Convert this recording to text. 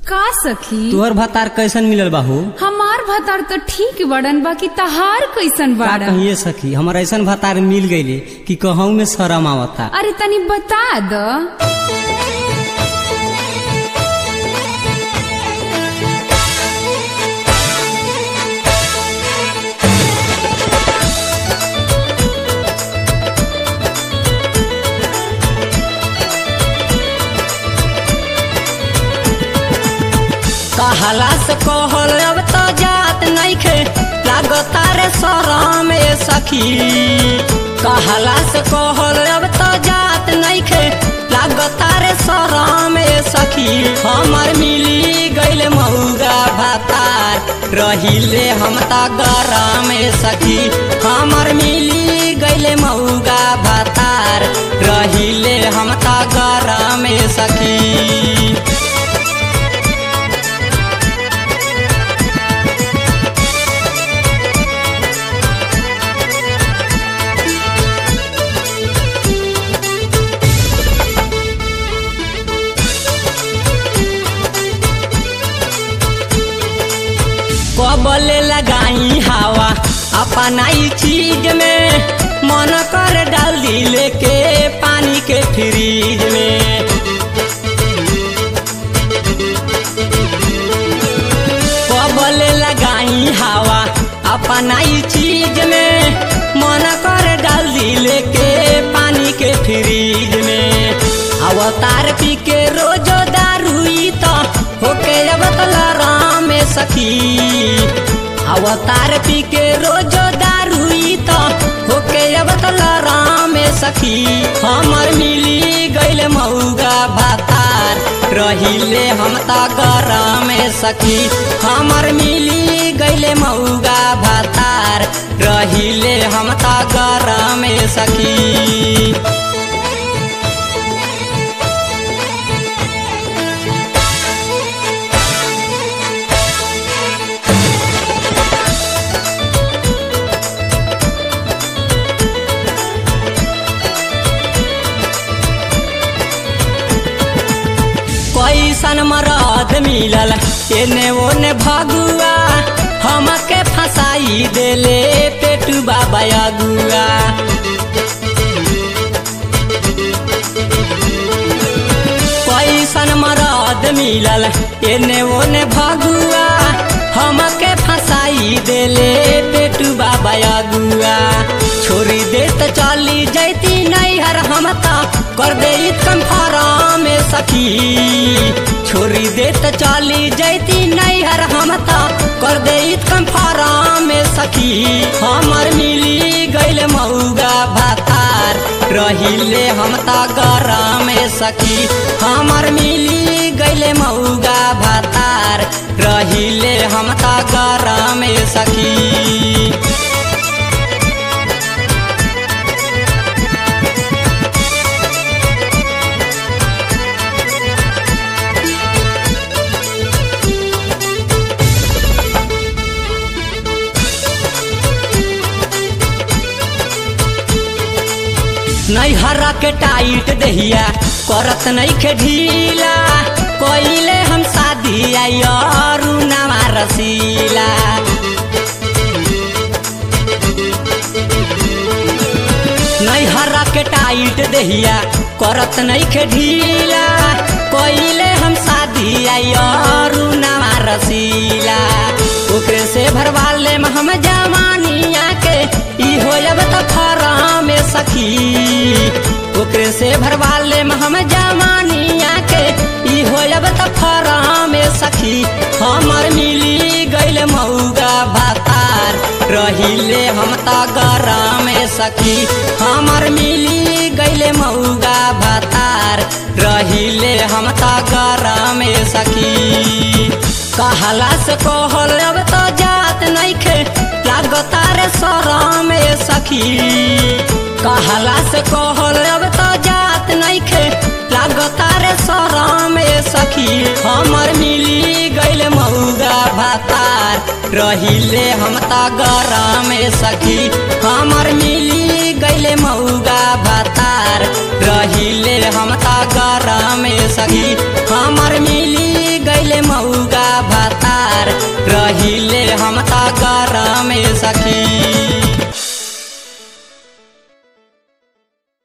का सखी तोहर भतार कैसन मिलल बाहू हमार भतार तो ठीक बड़न बाकी तहार कैसन का बाड़न कहिए सखी हमार ऐसन भतार मिल गईले कि कहूँ में शरम आवता अरे तनी बता द कहला से कहल अब तो जात नइखे लागता रे शरम ए सखी कहला से कहल अब तो जात नइखे लागता रे शरम ए सखी हमर मिली गइल मौगा भातार रहिले हम त गरम ए सखी हमर मिली गइल मौगा भातार रहिले हम त गरम ए सखी कबले लगाई हवा अपना ही चीज में मन कर डाल दिले के पानी के फ्रीज में कबले लगाई हवा अपना ही चीज में मन कर डाल दिले के पानी के फ्रीज में अवतार पी के रोजो दारुई तो होके अब राम सखी अवतार पी के रोजो दारुई तो होके अब राम सखी हमर मिली गइल मौगा भातार रहिले हम त गरम सखी हमर मिली गइल मौगा भातार रहिले हम त गरम सखी कैसन मरद मिलल एने ओने भगुआ हमके फसाई देले पेटू बाबा अगुआ कैसन मरद मिलल एने ओने भगुआ हमके फसाई देले पेटू बाबा अगुआ छोड़ी दे त चली जैती नैहर हम त कर दे कंफाराम सखी छोड़ी दे त चली जैती नैहर हम त कर दे कंफाराम सखी हमर मिली गइल मौगा भातार रहिले हम त गरम सखी हमर मिली गइल मौगा भातार रहिले हम त गरम सखी नैहरा के टाइट दहिया करत नइखे ढीला कोइले हम शादी आयरू नवा रसीला नैहरा के टाइट दहिया करत नइखे ढीला कोइले हम शादी आयरू नवा रसीला ओकरे से भरवा ले हम जवानिया के ई होयब त फराम सखी ओकरे से भरवा ले हम जवानिया के ई होयब त फराम सखी हमर मिली गइल मौगा भातार रहिले हम त गरम सखी हमर मिली गइल मौगा भातार रहिले हम त गरम सखी कहला से कहल अब तो जात नइखे लागता रे शरम सखी कहला से कहल अब तो जात नइखे लागता रे शरम सखी हमर मिली गइल मौगा भातार रहिले हम त गरम सखी हमर मिली गइल मौगा भातार रहिले हम त गरम सखी हमर मिली गइल मौगा हम ता गरम ए सखी